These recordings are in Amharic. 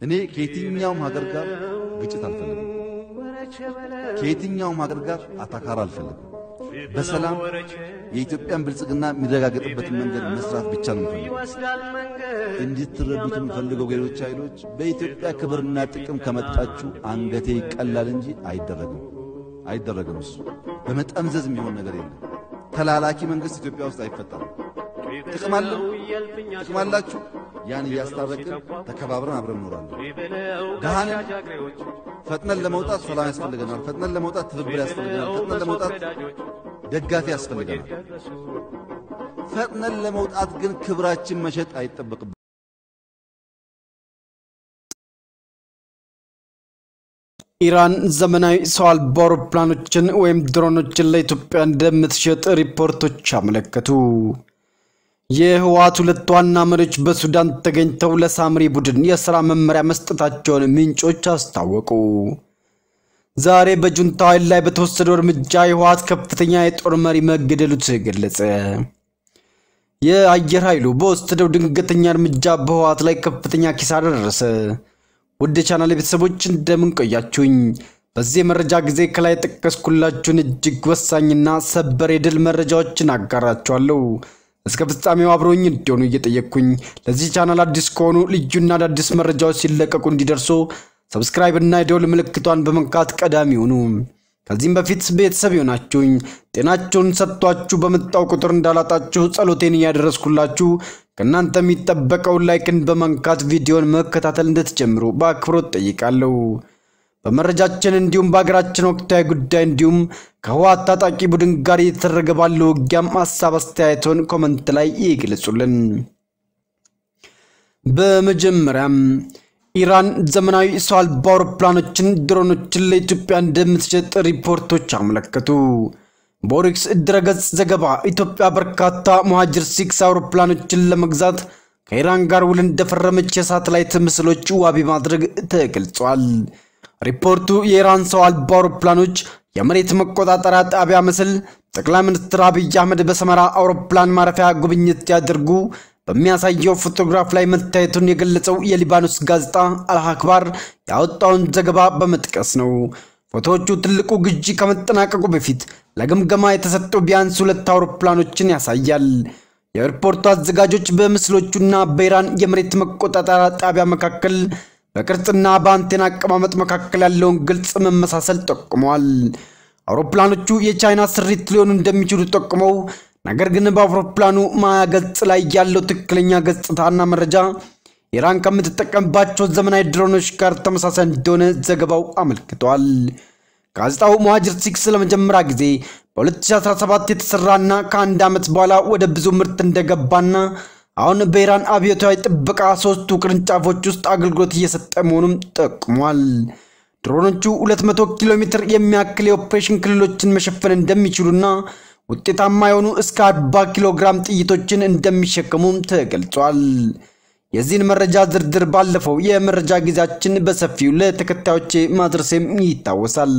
እኔ ከየትኛውም ሀገር ጋር ግጭት አልፈልግም። ከየትኛውም ሀገር ጋር አታካራ አልፈልግም። በሰላም የኢትዮጵያን ብልጽግና የሚረጋገጥበትን መንገድ መስራት ብቻ ነው የምፈልገው። እንድትረዱት የምፈልገው ሌሎች ኃይሎች በኢትዮጵያ ክብርና ጥቅም ከመጣችሁ አንገቴ ይቀላል እንጂ አይደረግም፣ አይደረግም። እሱ በመጠምዘዝ የሚሆን ነገር የለም። ተላላኪ መንግስት ኢትዮጵያ ውስጥ አይፈጠርም። ጥቅም አለ፣ ጥቅም አላችሁ። ያን እያስታረቅን ተከባብረን አብረን እኖራለን። ድሃንን ፈጥነን ለመውጣት ሰላም ያስፈልገናል። ፈጥነን ለመውጣት ትብብር ያስፈልገናል። ፈጥነን ለመውጣት ደጋፊ ያስፈልገናል። ፈጥነን ለመውጣት ግን ክብራችን መሸጥ አይጠበቅብን። ኢራን ዘመናዊ ሰው አልባ አውሮፕላኖችን ወይም ድሮኖችን ለኢትዮጵያ እንደምትሸጥ ሪፖርቶች አመለከቱ። የህወሓት ሁለት ዋና መሪዎች በሱዳን ተገኝተው ለሳምሪ ቡድን የሥራ መመሪያ መስጠታቸውን ምንጮች አስታወቁ። ዛሬ በጁንታው ኃይል ላይ በተወሰደው እርምጃ የህወሓት ከፍተኛ የጦር መሪ መገደሉ ተገለጸ። የአየር ኃይሉ በወሰደው ድንገተኛ እርምጃ በህወሓት ላይ ከፍተኛ ኪሳራ ደረሰ። ውድ የቻናል ቤተሰቦች እንደምን ቆያችሁኝ? በዚህ የመረጃ ጊዜ ከላይ የጠቀስኩላችሁን እጅግ ወሳኝና ሰበር የድል መረጃዎችን አጋራችኋለሁ። እስከ ፍጻሜው አብሮኝ እንዲሆኑ እየጠየቅኩኝ ለዚህ ቻናል አዲስ ከሆኑ ልዩና አዳዲስ መረጃዎች ሲለቀቁ እንዲደርሱ ሰብስክራይብ እና የደውል ምልክቷን በመንካት ቀዳሚ ሁኑ። ከዚህም በፊት ቤተሰብ የሆናችሁኝ ጤናችሁን ሰጥቷችሁ በመጣው ቁጥር እንዳላጣችሁ ጸሎቴን እያደረስኩላችሁ ከእናንተ የሚጠበቀውን ላይክን በመንካት ቪዲዮን መከታተል እንድትጀምሩ በአክብሮት ጠይቃለሁ። በመረጃችን እንዲሁም በሀገራችን ወቅታዊ ጉዳይ እንዲሁም ከህወሓት ታጣቂ ቡድን ጋር እየተደረገ ባለው ውጊያም ሀሳብ አስተያየቶን ኮመንት ላይ ይግለጹልን። በመጀመሪያም ኢራን ዘመናዊ ሰው አልባ አውሮፕላኖችን፣ ድሮኖችን ለኢትዮጵያ እንደምትሸጥ ሪፖርቶች አመለከቱ። በኦሪክስ ድረገጽ ዘገባ ኢትዮጵያ በርካታ ሙሃጅር ሲክስ አውሮፕላኖችን ለመግዛት ከኢራን ጋር ውል እንደፈረመች የሳተላይት ምስሎች ዋቢ ማድረግ ተገልጿል። ሪፖርቱ የኢራን ሰው አልባ አውሮፕላኖች የመሬት መቆጣጠሪያ ጣቢያ ምስል ጠቅላይ ሚኒስትር አብይ አህመድ በሰመራ አውሮፕላን ማረፊያ ጉብኝት ያደርጉ በሚያሳየው ፎቶግራፍ ላይ መታየቱን የገለጸው የሊባኖስ ጋዜጣ አልአክባር ያወጣውን ዘገባ በመጥቀስ ነው። ፎቶዎቹ ትልቁ ግዢ ከመጠናቀቁ በፊት ለግምገማ የተሰጡ ቢያንስ ሁለት አውሮፕላኖችን ያሳያል። የሪፖርቱ አዘጋጆች በምስሎቹና በኢራን የመሬት መቆጣጠሪያ ጣቢያ መካከል በቅርጽና በአንቴና አቀማመጥ መካከል ያለውን ግልጽ መመሳሰል ጠቁመዋል። አውሮፕላኖቹ የቻይና ስሪት ሊሆኑ እንደሚችሉ ጠቁመው ነገር ግን በአውሮፕላኑ ማያ ገጽ ላይ ያለው ትክክለኛ ገጽታና መረጃ ኢራን ከምትጠቀምባቸው ዘመናዊ ድሮኖች ጋር ተመሳሳይ እንደሆነ ዘገባው አመልክቷል። ጋዜጣው ሙሃጅር ሲክስ ለመጀመሪያ ጊዜ በ2017 የተሰራና ከአንድ ዓመት በኋላ ወደ ብዙ ምርት እንደገባና አሁን በኢራን አብዮታዊ ጥበቃ ሶስቱ ቅርንጫፎች ውስጥ አገልግሎት እየሰጠ መሆኑም ጠቁሟል። ድሮኖቹ 200 ኪሎ ሜትር የሚያክል የኦፕሬሽን ክልሎችን መሸፈን እንደሚችሉና ውጤታማ የሆኑ እስከ 40 ኪሎ ግራም ጥይቶችን እንደሚሸከሙም ተገልጿል። የዚህን መረጃ ዝርዝር ባለፈው የመረጃ ጊዜያችን በሰፊው ለተከታዮቼ ማድረሴም ይታወሳል።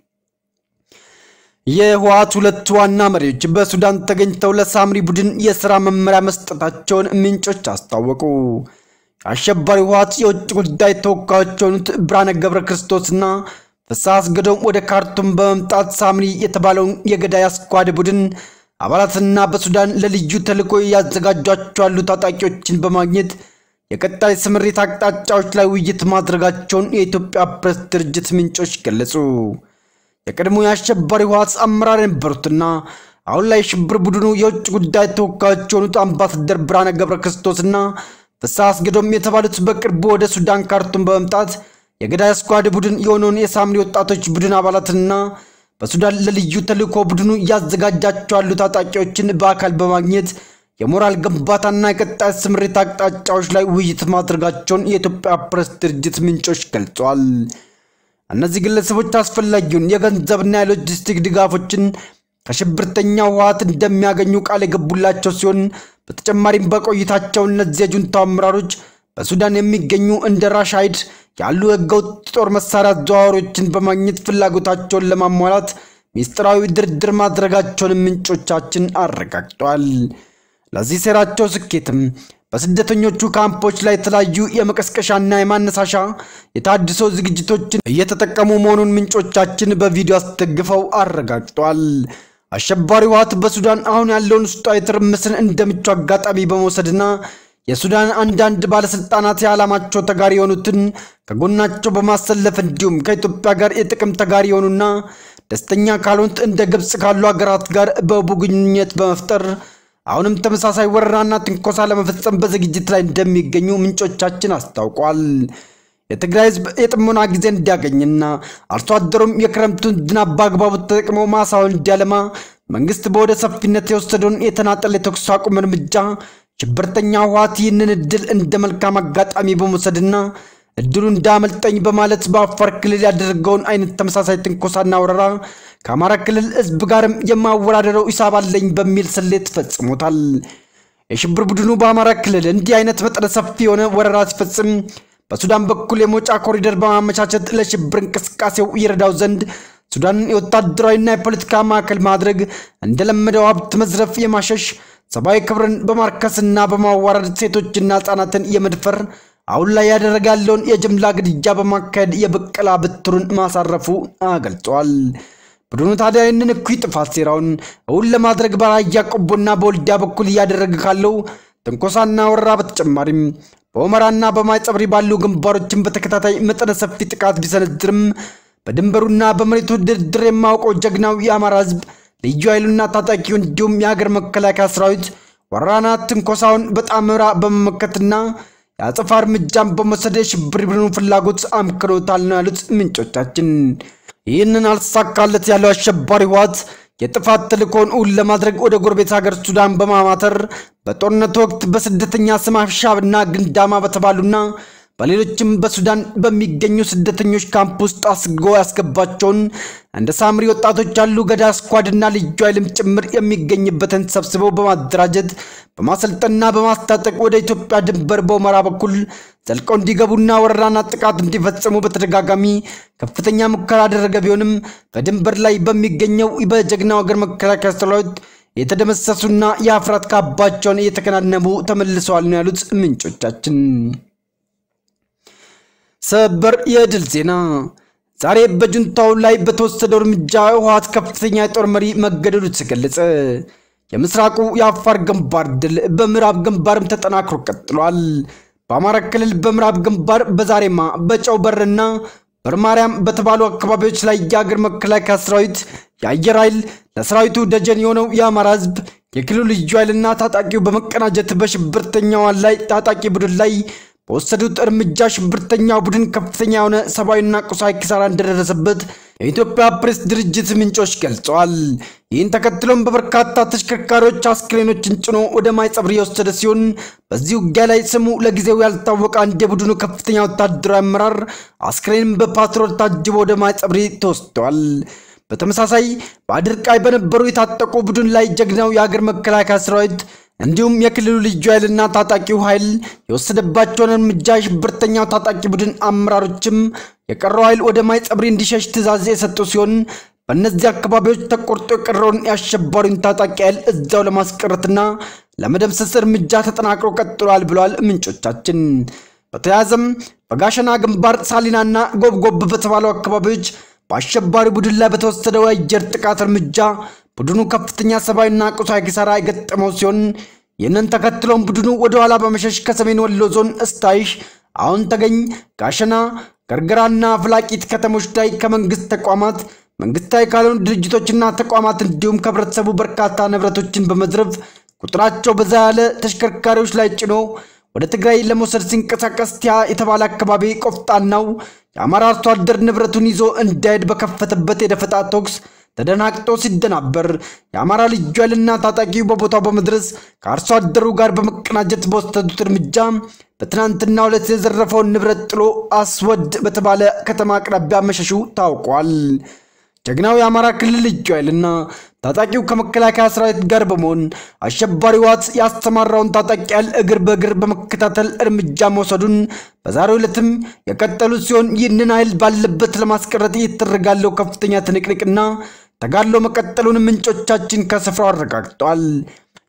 የህወሓት ሁለት ዋና መሪዎች በሱዳን ተገኝተው ለሳምሪ ቡድን የሥራ መመሪያ መስጠታቸውን ምንጮች አስታወቁ። አሸባሪ ህወሓት የውጭ ጉዳይ ተወካዮች የሆኑት ብርሃነ ገብረ ክርስቶስና ፍስሐ አስገዶም ወደ ካርቱም በመምጣት ሳምሪ የተባለውን የገዳይ አስኳድ ቡድን አባላትና በሱዳን ለልዩ ተልዕኮ ያዘጋጇቸው ያሉ ታጣቂዎችን በማግኘት የቀጣይ ስምሪት አቅጣጫዎች ላይ ውይይት ማድረጋቸውን የኢትዮጵያ ፕሬስ ድርጅት ምንጮች ገለጹ። የቀድሞ የአሸባሪ ህወሓት አመራር የነበሩትና አሁን ላይ ሽብር ቡድኑ የውጭ ጉዳይ ተወካዮች የሆኑት አምባሳደር ብርሃነ ገብረ ክርስቶስና ፍስሐ አስገዶም የተባሉት በቅርቡ ወደ ሱዳን ካርቱም በመምጣት የገዳይ ስኳድ ቡድን የሆነውን የሳምሪ ወጣቶች ቡድን አባላትና በሱዳን ለልዩ ተልዕኮ ቡድኑ እያዘጋጃቸው ያሉ ታጣቂዎችን በአካል በማግኘት የሞራል ግንባታና የቀጣይ ስምሪት አቅጣጫዎች ላይ ውይይት ማድረጋቸውን የኢትዮጵያ ፕሬስ ድርጅት ምንጮች ገልጸዋል። እነዚህ ግለሰቦች አስፈላጊውን የገንዘብና የሎጂስቲክ ድጋፎችን ከሽብርተኛ ህወሓት እንደሚያገኙ ቃል የገቡላቸው ሲሆን በተጨማሪም በቆይታቸው እነዚህ የጁንታው አመራሮች በሱዳን የሚገኙ እንደ ራሻይድ ያሉ ህገወጥ ጦር መሳሪያ አዘዋዋሪዎችን በማግኘት ፍላጎታቸውን ለማሟላት ሚስጥራዊ ድርድር ማድረጋቸውን ምንጮቻችን አረጋግጠዋል። ለዚህ ሴራቸው ስኬትም በስደተኞቹ ካምፖች ላይ የተለያዩ የመቀስቀሻና የማነሳሻ የታድሶ ዝግጅቶችን እየተጠቀሙ መሆኑን ምንጮቻችን በቪዲዮ አስደግፈው አረጋግጧል። አሸባሪ ህወሓት በሱዳን አሁን ያለውን ውስጣዊ ትርምስን እንደ ምቹ አጋጣሚ በመውሰድና የሱዳን አንዳንድ ባለስልጣናት የዓላማቸው ተጋሪ የሆኑትን ከጎናቸው በማሰለፍ እንዲሁም ከኢትዮጵያ ጋር የጥቅም ተጋሪ የሆኑና ደስተኛ ካልሆኑት እንደ ግብፅ ካሉ ሀገራት ጋር በቡ ግንኙነት በመፍጠር አሁንም ተመሳሳይ ወረራና ትንኮሳ ለመፈጸም በዝግጅት ላይ እንደሚገኙ ምንጮቻችን አስታውቋል። የትግራይ ህዝብ የጥሞና ጊዜ እንዲያገኝና አርሶ አደሩም የክረምቱን ዝናብ በአግባቡ ተጠቅሞ ማሳውን እንዲያለማ መንግስት በወደ ሰፊነት የወሰደውን የተናጠል የተኩስ አቁም እርምጃ ሽብርተኛ ህወሓት ይህንን እድል እንደ መልካም አጋጣሚ በመውሰድና እድሉ እንዳመልጠኝ በማለት በአፋር ክልል ያደረገውን አይነት ተመሳሳይ ትንኮሳና ወረራ ከአማራ ክልል ህዝብ ጋርም የማወዳደረው ሂሳብ አለኝ በሚል ስሌት ፈጽሞታል። የሽብር ቡድኑ በአማራ ክልል እንዲህ አይነት መጠነ ሰፊ የሆነ ወረራ ሲፈጽም በሱዳን በኩል የመውጫ ኮሪደር በማመቻቸት ለሽብር እንቅስቃሴው ይረዳው ዘንድ ሱዳንን የወታደራዊና የፖለቲካ ማዕከል ማድረግ እንደለመደው ሀብት መዝረፍ፣ የማሸሽ ሰብአዊ ክብርን በማርከስና በማዋረድ ሴቶችና ህጻናትን የመድፈር አሁን ላይ ያደረገ ያለውን የጅምላ ግድያ በማካሄድ የበቀላ ብትሩን ማሳረፉ ገልጿል። ቡድኑ ታዲያ ይህንን እኩይ ጥፋት ሴራውን እውን ለማድረግ በራያ ቆቦና በወልዲያ በኩል እያደረገ ካለው ትንኮሳና ወረራ በተጨማሪም በሁመራና በማይጸብሪ ባሉ ግንባሮችን በተከታታይ መጠነ ሰፊ ጥቃት ቢሰነዝርም በድንበሩና በመሬቱ ድርድር የማውቀው ጀግናው የአማራ ህዝብ ልዩ ኃይሉና ታጣቂው እንዲሁም የሀገር መከላከያ ሰራዊት ወረራና ትንኮሳውን በጣምራ በመመከትና የአጸፋ እርምጃን በመውሰድ የሽብር ቡድኑ ፍላጎት አምክኖታል ነው ያሉት ምንጮቻችን። ይህንን አልተሳካለት ያለው አሸባሪ ህወሓት የጥፋት ተልእኮውን እውን ለማድረግ ወደ ጎረቤት ሀገር ሱዳን በማማተር በጦርነት ወቅት በስደተኛ ስም አሻብና ግንዳማ በተባሉና በሌሎችም በሱዳን በሚገኙ ስደተኞች ካምፕ ውስጥ አስጎ ያስገባቸውን እንደ ሳምሪ ወጣቶች ያሉ ገዳ ስኳድና ልዩ ኃይልም ጭምር የሚገኝበትን ሰብስበው በማደራጀት በማሰልጠንና በማስታጠቅ ወደ ኢትዮጵያ ድንበር በሁመራ በኩል ዘልቀው እንዲገቡና ወረራና ጥቃት እንዲፈጽሙ በተደጋጋሚ ከፍተኛ ሙከራ ያደረገ ቢሆንም በድንበር ላይ በሚገኘው በጀግናው ሀገር መከላከያ ሰራዊት የተደመሰሱና የአፍራት ካባቸውን እየተከናነቡ ተመልሰዋል ነው ያሉት ምንጮቻችን። ሰበር የድል ዜና ዛሬ በጁንታው ላይ በተወሰደው እርምጃ ህወሓት ከፍተኛ የጦር መሪ መገደሉ ተገለጸ። የምስራቁ የአፋር ግንባር ድል በምዕራብ ግንባርም ተጠናክሮ ቀጥሏል። በአማራ ክልል በምዕራብ ግንባር በዛሬማ በጨው በርና በርማርያም በተባሉ አካባቢዎች ላይ የአገር መከላከያ ሰራዊት የአየር ኃይል ለሰራዊቱ ደጀን የሆነው የአማራ ህዝብ የክልሉ ልዩ ኃይልና ታጣቂው በመቀናጀት በሽብርተኛዋን ላይ ታጣቂ ቡድን ላይ በወሰዱት እርምጃ ሽብርተኛው ቡድን ከፍተኛ የሆነ ሰብአዊና ቁሳዊ ኪሳራ እንደደረሰበት የኢትዮጵያ ፕሬስ ድርጅት ምንጮች ገልጸዋል። ይህን ተከትሎም በበርካታ ተሽከርካሪዎች አስክሬኖችን ጭኖ ወደ ማይጸብሪ የወሰደ ሲሆን በዚህ ውጊያ ላይ ስሙ ለጊዜው ያልታወቀ አንድ የቡድኑ ከፍተኛ ወታደራዊ አመራር አስክሬን በፓትሮል ታጅቦ ወደ ማይጸብሪ ተወስደዋል። በተመሳሳይ በአድርቃይ በነበሩ የታጠቁ ቡድን ላይ ጀግናው የሀገር መከላከያ ሰራዊት እንዲሁም የክልሉ ልዩ ኃይልና ታጣቂው ኃይል የወሰደባቸውን እርምጃ የሽብርተኛው ታጣቂ ቡድን አመራሮችም የቀረው ኃይል ወደ ማይጸብሪ እንዲሸሽ ትዕዛዝ የሰጡ ሲሆን በእነዚህ አካባቢዎች ተቆርጦ የቀረውን የአሸባሪውን ታጣቂ ኃይል እዛው ለማስቀረትና ለመደምሰስ እርምጃ ተጠናክሮ ቀጥሏል ብለዋል ምንጮቻችን። በተያያዘም በጋሸና ግንባር ሳሊናና ጎብጎብ በተባሉ አካባቢዎች በአሸባሪ ቡድን ላይ በተወሰደው የአየር ጥቃት እርምጃ ቡድኑ ከፍተኛ ሰብአዊና ቁሳዊ ኪሳራ የገጠመው ሲሆን ይህንን ተከትሎም ቡድኑ ወደ ኋላ በመሸሽ ከሰሜን ወሎ ዞን እስታይሽ፣ አሁን ተገኝ፣ ጋሸና፣ ገርገራና ፍላቂት ከተሞች ላይ ከመንግስት ተቋማት መንግስታዊ ካልሆኑ ድርጅቶችና ተቋማት እንዲሁም ከህብረተሰቡ በርካታ ንብረቶችን በመዝረፍ ቁጥራቸው በዛ ያለ ተሽከርካሪዎች ላይ ጭኖ ወደ ትግራይ ለመውሰድ ሲንቀሳቀስ ቲያ የተባለ አካባቢ ቆፍጣናው የአማራ አርሶ አደር ንብረቱን ይዞ እንዳይሄድ በከፈተበት የደፈጣ ተኩስ ተደናግጦ ሲደናበር የአማራ ልዩ ኃይልና ታጣቂው በቦታው በመድረስ ከአርሶ አደሩ ጋር በመቀናጀት በወሰዱት እርምጃ በትናንትናው ዕለት የዘረፈውን ንብረት ጥሎ አስወድ በተባለ ከተማ አቅራቢያ መሸሹ ታውቋል። ጀግናው የአማራ ክልል ልዩ ኃይልና ታጣቂው ከመከላከያ ሰራዊት ጋር በመሆን አሸባሪ ህወሓት ያስተማራውን ታጣቂ ኃይል እግር በእግር በመከታተል እርምጃ መውሰዱን በዛሬው ዕለትም የቀጠሉ ሲሆን ይህንን ኃይል ባለበት ለማስቀረት እየተደረገ ያለው ከፍተኛ ትንቅንቅና ተጋድሎ መቀጠሉን ምንጮቻችን ከስፍራው አረጋግጠዋል።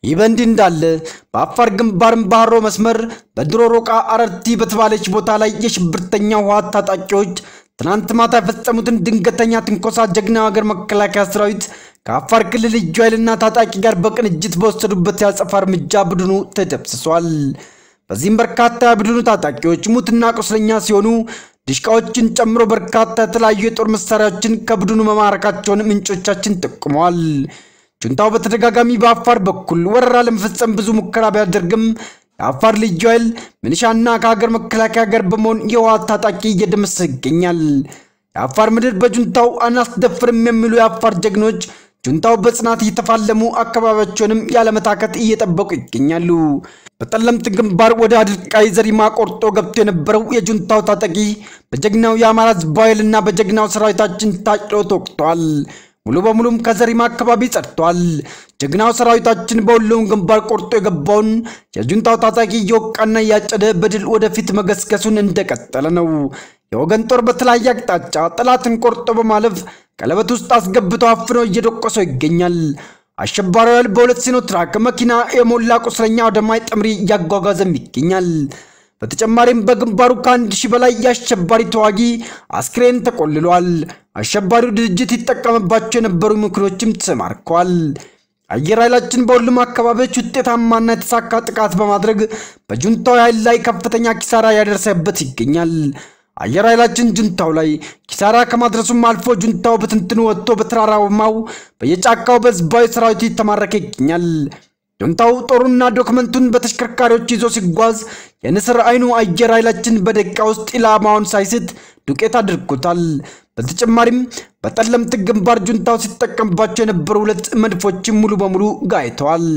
ይህ በእንዲህ እንዳለ በአፋር ግንባርም ባህሮ መስመር በድሮ ሮቃ አረርቲ በተባለች ቦታ ላይ የሽብርተኛ ህወሓት ታጣቂዎች ትናንት ማታ የፈጸሙትን ድንገተኛ ትንኮሳ ጀግናው ሀገር መከላከያ ሰራዊት ከአፋር ክልል ልዩ ኃይልና ታጣቂ ጋር በቅንጅት በወሰዱበት የአጸፋ እርምጃ ቡድኑ ተደምስሷል። በዚህም በርካታ የቡድኑ ታጣቂዎች ሙትና ቁስለኛ ሲሆኑ ድሽቃዎችን ጨምሮ በርካታ የተለያዩ የጦር መሳሪያዎችን ከቡድኑ መማረካቸውን ምንጮቻችን ጠቁመዋል። ጁንታው በተደጋጋሚ በአፋር በኩል ወረራ ለመፈጸም ብዙ ሙከራ ቢያደርግም የአፋር ልዩ ኃይል ሚሊሻና ከሀገር መከላከያ ጋር በመሆን የህወሓት ታጣቂ እየደመሰሰ ይገኛል። የአፋር ምድር በጁንታው አናስደፍርም የሚሉ የአፋር ጀግኖች ጁንታው በጽናት እየተፋለሙ አካባቢያቸውንም ያለመታከት እየጠበቁ ይገኛሉ። በጠለምት ግንባር ወደ አድርቃይ ዘሪማ ቆርጦ ገብቶ የነበረው የጁንታው ታጣቂ በጀግናው የአማራ ህዝብ ኃይልና በጀግናው ሰራዊታችን ታጭሎ ተወቅቷል። ሙሉ በሙሉም ከዘሪማ አካባቢ ጸድቷል። ጀግናው ሰራዊታችን በሁሉም ግንባር ቆርጦ የገባውን የጁንታው ታጣቂ እየወቃና እያጨደ በድል ወደፊት መገስገሱን እንደቀጠለ ነው። የወገን ጦር በተለያየ አቅጣጫ ጠላትን ቆርጦ በማለፍ ቀለበት ውስጥ አስገብቶ አፍኖ እየደቆሰው ይገኛል። አሸባሪው ኃይል በሁለት ሲኖትራክ መኪና የሞላ ቁስለኛ ወደ ማይጠምሪ እያጓጓዘም ይገኛል። በተጨማሪም በግንባሩ ከአንድ ሺህ በላይ የአሸባሪ ተዋጊ አስክሬን ተቆልሏል። አሸባሪው ድርጅት ይጠቀምባቸው የነበሩ ምክሮችም ተማርከዋል። አየር ኃይላችን በሁሉም አካባቢዎች ውጤታማና የተሳካ ጥቃት በማድረግ በጁንታው ኃይል ላይ ከፍተኛ ኪሳራ ያደረሰበት ይገኛል። አየር ኃይላችን ጁንታው ላይ ኪሳራ ከማድረሱም አልፎ ጁንታው በትንትኑ ወጥቶ በተራራማው በየጫካው በህዝባዊ ሰራዊቱ የተማረከ ይገኛል። ጁንታው ጦሩና ዶክመንቱን በተሽከርካሪዎች ይዞ ሲጓዝ የንስር አይኑ አየር ኃይላችን በደቂቃ ውስጥ ኢላማውን ሳይስት ዱቄት አድርጎታል። በተጨማሪም በጠለምት ግንባር ጁንታው ሲጠቀምባቸው የነበሩ ሁለት መድፎችም ሙሉ በሙሉ ጋይተዋል።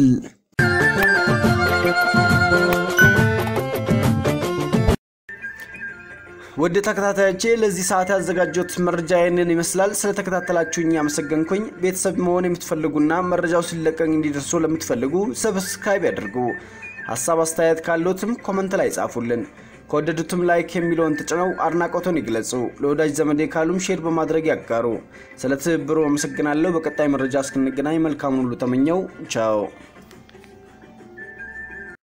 ውድ ተከታታዮቼ ለዚህ ሰዓት ያዘጋጀሁት መረጃ ይህንን ይመስላል። ስለተከታተላችሁኝ አመሰገንኩኝ። ቤተሰብ መሆን የምትፈልጉና መረጃው ሲለቀቅ እንዲደርሱ ለምትፈልጉ ሰብስክራይብ ያድርጉ። ሀሳብ አስተያየት ካሎትም ኮመንት ላይ ጻፉልን። ከወደዱትም ላይክ የሚለውን ተጭነው አድናቆቶን ይግለጹ። ለወዳጅ ዘመዴ ካሉም ሼር በማድረግ ያጋሩ። ስለ ትብብሩ አመሰግናለሁ። በቀጣይ መረጃ እስክንገናኝ መልካሙን ሁሉ ተመኘው። ቻው